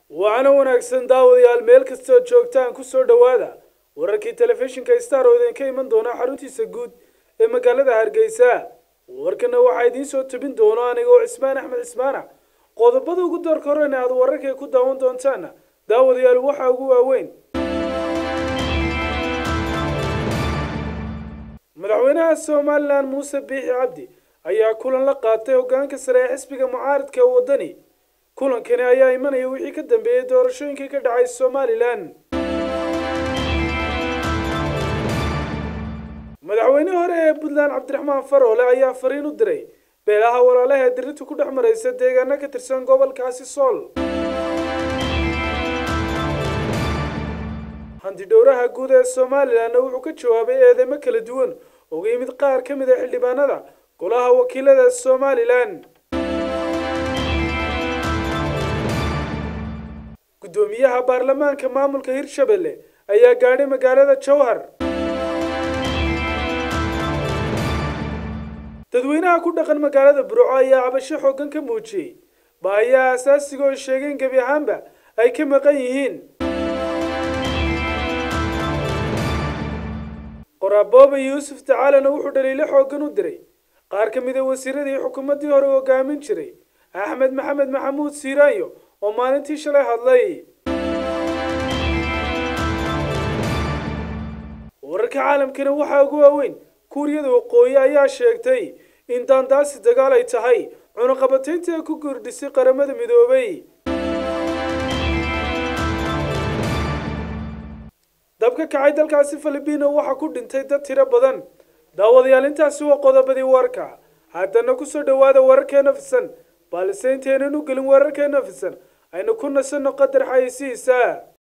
waxaana wanaagsan daawadayaal meel kastood joogtaan ku soo dhowaada wararkii telefishinka star oo idinka iman doona xaruntiisa guud ee magaalada hargeysa warkana waxaa idiin soo tebin doono anigoo cismaan axmed cismaana qodobada ugu doorka horena aad wararkay ku daawan doontaana daawadayaal waxaa ugu waaweyn madaxweynaha somalilan muuse biixi cabdi ayaa kulan la qaatay hoggaanka sare ee xisbiga mucaaridka ee waddani kulankani ayaa imanaya wixii ka dambeeyey doorashooyinkii ka dhacay somalilan madaxweyne hore ee puntland cabdiraxmaan faroole ayaa fariin u diray beelaha walaalaha ee dirinta ku dhex maraysa deegaano ka tirsan gobolkaasi sool hantidhowraha guud ee somalilanna wuxuu ka jawaabay eedeymo kala duwan uga yimid qaar ka mid a xildhibaanada golaha wakiilada somalilan guddoomiyaha baarlamaanka maamulka hirshabelle ayaa gaadhay magaalada jowhar dadweynaha ku dhaqan magaalada burco ayaa cabasho xooggan ka muujiyey baahiyaha asaasiga oo sheegeen gebi ahaanba ay ka maqan yihiin qoraabooba yuusuf tacaalana wuxuu dhaliilo xooggan u diray qaar ka mid a wasiiradii xukuumaddii hore hogaamin jiray axmed maxamed maxamuud siiraanyo oo maalintii shalay hadlay wararka caalamkana waxaa ugu waaweyn kuuriyada waqooyi ayaa sheegtay in daandaasi dagaal ay tahay cunaqabataynta ay ku guurdhisay qaramada midoobay dabka kacay dalkaasi filibiino waxaa ku dhintay dad tiro badan daawadayaal intaasi waa qodobadii warka haddana kusoo dhowaada wararkeena fisan balse intaynan u gelin wararkeena fisan aynu ku nasanno qadar xayeysihiisa